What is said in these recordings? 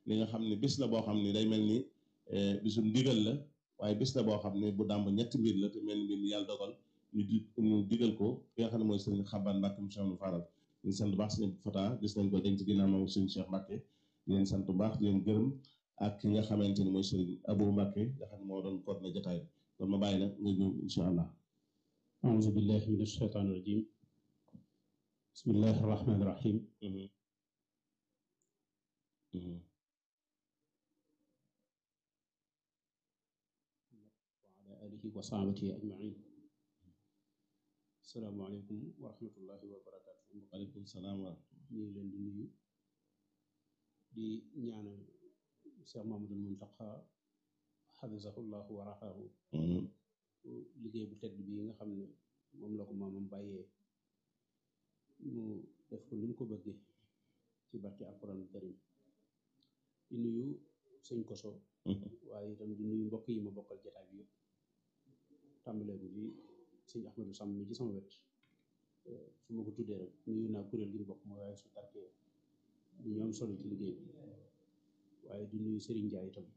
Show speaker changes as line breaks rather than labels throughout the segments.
li nga xam ne bis la boo xam ne day mel ni bisum ndigal la waaye bis la boo xam ne bu dàmb ñetti mbir la te mel ni mbir mi yàlla dogal ñu di ñu digal ko ki nga xam ne mooy sëriñ Xaban Mbàkke mu Cheikh Faral ñu sant bu baax sëriñ Fata gis nañ ko denc ginnaaw moom sëriñ Cheikh Mbàkke di leen sant bu baax di leen gërëm ak ki nga xamante ni mooy sëriñ Abou Mbàkke nga xam ne moo doon coordonné jotaay bi kon ma bàyyi la nga ñëw incha allah
أعوذ بالله من الشيطان الرجيم بسم الله الرحمن الرحيم وعلى آله وصحبه أجمعين السلام عليكم ورحمة الله وبركاته
waaleykum salaam wa
ñu ngi leen di nuyu di ñaanal Cheikh Mamadou Muntaqa xafisahullahu wa raxahu liggéey bu tedd bii nga xam ne moom la ko maamam bàyyee mu def ko ni mu ko bëggee ci barke alquran karim di nuyu sëñ koso waaye itam di nuyu mbokk yi ma bokkal jataay bi yëpp tàmbalee ko ci sëñ Ahmadou Samb mi ci sama wet su ma ko tuddee rek nuyu naa kuréel gi mu bokk mooy waaye su tarkee di ñu am solo ci liggéey bi waaye di nuyu Serigne Ndiaye itam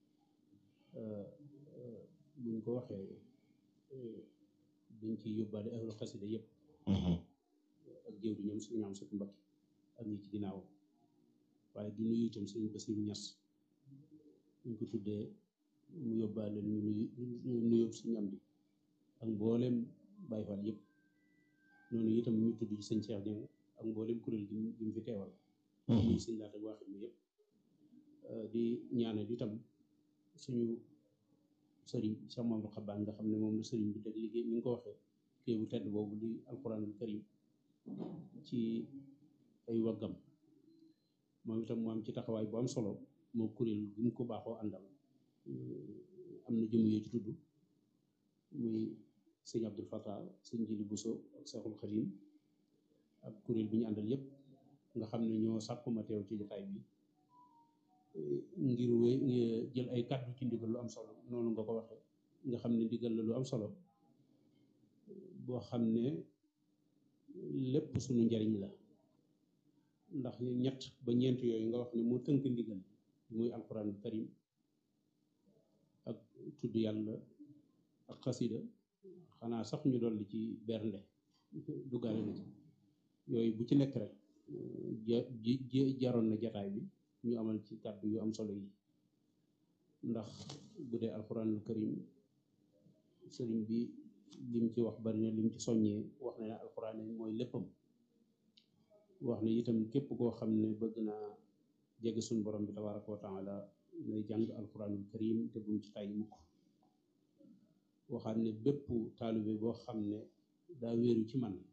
buñ ko waxee dañ ci yóbbaale ahlu xasida yëpp ak jëw di ñoom suñu am satu mbakki ak ñi ci ginnaaw waaye di nuyu itam sëriñ Basiru Ñas buñ ko tuddee mu yóbbaale ñu nuyu nuyób suñu am bi ak mbooleem Baay Faal yëpp noonu itam ñu tudd ci sëñ Cheikh Dieng ak mbooleem kuréel gi gi mu fi teewal nuyu sëñ laata waaxit mi yëpp di ñaanal itam suñu sëriñ Cheikh Mamadou Xabaan nga xam ne moom la sëriñ bi teg liggéey ni nga ko waxee kii bu tedd boobu di alquranul karim ci ay waggam moom itam mu am ci taxawaay bu am solo moo kuréel gi mu ko baaxoo àndal am na jëmu yoo ci tudd muy sëñ Abdul Fatah sëñ Jili Buso ak Seexul Xadim ak kuréel bi ñu àndal yépp nga xam ne ñoo sàkkuma teew ci jotaay bi ngir wé jël ay kàddu ci ndigal lu am solo noonu nga ko waxee nga xam ne ndigal la lu am solo boo xam ne lépp suñu njariñ la ndax ñett ba ñeent yooyu nga wax ne moo tënk ndigal muy alquranul karim ak tudd yàlla ak xasida xanaa sax ñu dolli ci bernde duggaale na ci yooyu bu ci nekk rek ja jaroon na jataay bi ñu amal ci kàddu yu am solo yi ndax bu dee alquranul karim sëriñ bi lim ci wax bari na lim ci soññee wax na ne alquran mooy léppam wax ne itam képp koo xam ne bëgg naa jege suñ borom bi tabaraka wa taala nay jàng alquranul karim te bumu ci tàyyi mukk waxaat ne bépp taalibe boo xam ne daa wéeru ci man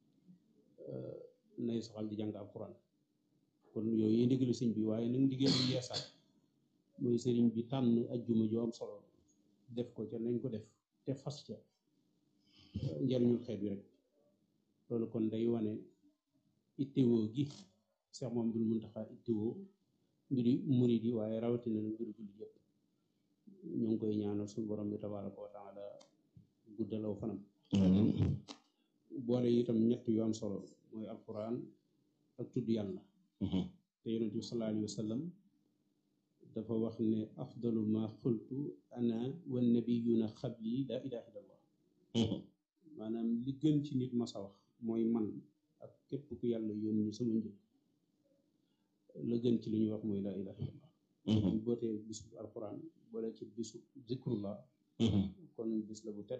nay soxal di jàng alquran kon yooyu ndigalu sëñ bi waaye nag ndigal lu yeesaat mooy sëriñ bi tànn ajjuma ju am solo def ko ca nañ ko def te fas ca njariñul xeet bi rek loolu kon day wane ittewoo gi Cheikh Mamadou Muntaxa ittewoo mbiri murid yi waaye rawatina na mbiru jullit yëpp ñu ngi koy ñaanal suñu borom bi tabaraka wa taala guddalaw fanam boole itam ñett yu am solo mooy alquran ak tudd yàlla te yonent bi sallallahu alayhi wa sallam dafa wax ne afdalu ma xultu ana wa nabiyuna xabli la ilaha illallah maanaam li gën ci nit ma sa wax mooy man ak képp ku yàlla yónni sama njëkk la gën ci li ñuy wax mooy la ilaha illallah ñu bootee bisu alquran boole ci bisu zikrullah kon bis la bu tedd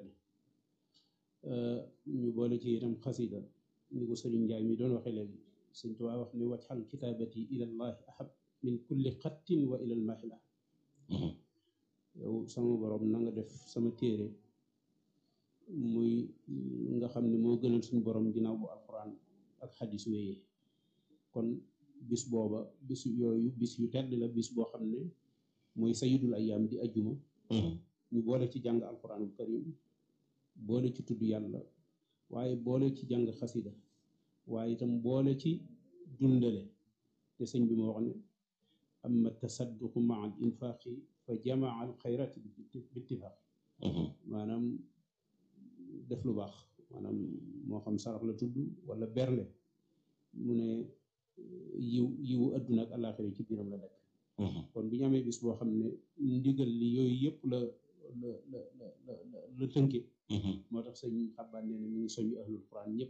ñu boole ci itam xasida ni ko sëriñ Njaay mi doon waxe léegi sëñ Tuubaa wax ne wajxal kitaabati ilallahi ahab min kulli xattin wa ilal mahila yow sama borom na nga def sama téere muy nga xam ne moo gënal suñu borom ginnaaw bu alquran ak xadis wéyee kon bis booba bis yooyu bis yu tedd la bis boo xam ne mooy sayidul ayam di ajjuma ñu boole ci jàng alquranul karim boole ci tudd yàlla waaye boole ci jàng xasida waaye itam boole ci dundale te sëñ bi moo wax ne amma tasadduqu maa al infaqi fa jamaa al xayrati bi ittifaq maanaam def lu baax maanaam moo xam sarax la tudd wala berle mu ne yiw yiwu adduna ak àllaaxira ci biiram la nekk kon bu ñu amee bis boo xam ne ndigal li yooyu yëpp la la la la la la tënke moo tax sëñ xabbaan nee na mi ngi soñu ahlul quran ñëpp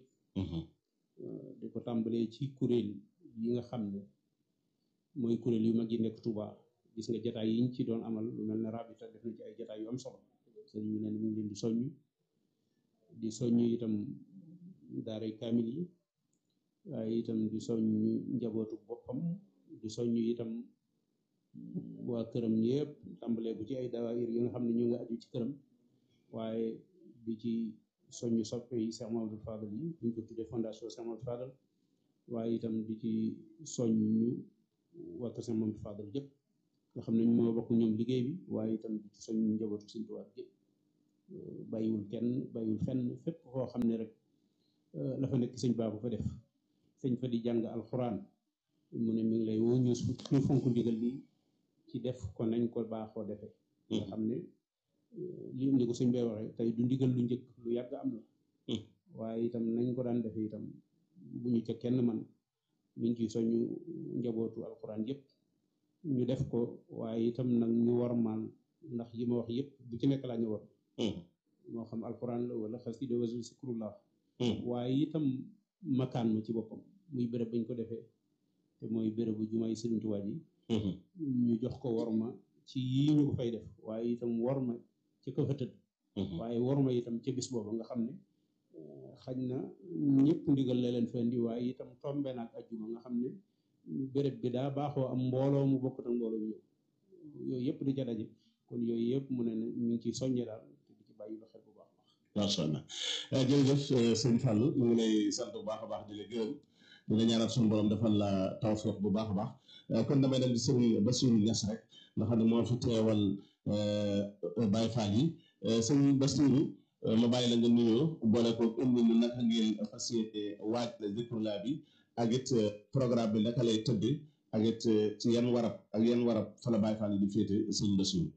di ko tàmbalee ci kuréel yi nga xam ne mooy kuréel yu mag yi nekk Touba gis nga jataay yiñ ci doon amal lu mel ne rabita def na ci ay jataay yu am solo sëriñ bi nee na mi ngi leen di soññ di soññ itam daaray kaamil yi waaye itam di soññ njabootu boppam di soññ itam waa këram yëpp tàmbalee bu ci ay dawaayir yi nga xam ne ñu nga aju ci këram waaye di ci soññ soppe yi Cheikh Mamadou Fadal yi buñ ko tuddee fondation Cheikh Mamadou Fadal waaye itam di ci soññ waa kër Cheikh Mamadou Fadal yëpp nga xam ne ñu moo bokk ñoom liggéey bi waaye itam di ci soññ njabootu Sëñ Tuubaa yëpp bàyyiwul kenn bàyyiwul fenn fépp foo xam ne rek la fa nekk sëñ baabu fa def sëñ fa di jàng alxuraan mu ne mi ngi lay woo ñu ñu fonk ndigal li ci def ko nañ ko baaxoo defee nga xam ne li ni ko sëñ bay waxee tey du ndigal lu njëkk lu yàgg am la waaye itam nañ ko daan defee itam bu ñu ca kenn man mi ngi ciy soñu njabootu alxuraan yëpp ñu def ko waaye itam nag ñu warmaal ndax yi ma wax yëpp bu ci nekk laa ñu war moo xam alxuraan la wala xasida wala zikrullah waaye itam makaan ma ci boppam muy béréb bañ ko defee te mooy bérébu jumaay Sëriñ Tuubaa ji ñu jox ko worma ci yii ñu ko fay def waaye itam worma ci ko fa tëdd waaye worma itam ca bis booba nga xam ne xañ na ñëpp ndigal la leen fa indi waaye itam tombe naag ajjuma nga xam ne béréb bi daa baaxoo am mbooloo mu bokkut ak mbooloo mu ñëw yooyu yëpp di ca daje kon yooyu yëpp mu ne ne ñu ngi ciy soññe daal te di ci bàyyi lu xel bu baax
macha allah jërëjëf sëñ Fallou ñu ngi lay sant bu baax a baax di la gërëm di la ñaanal suñu borom defal la tawfeex bu baax a baax kon damay dem di sëriñ Bassirou Niass rek nga xam ne moo fi teewal Baye Fall yi sëñ Bassirou ma bàyyi la nga nuyoo boole ko indi ñu naka ngeen fas yéene waaj la zikrullah bi ak it programme bi naka lay tëddee ak it ci yan warab ak yan warab fa la Baye Fall yi di féete sëñ Bassirou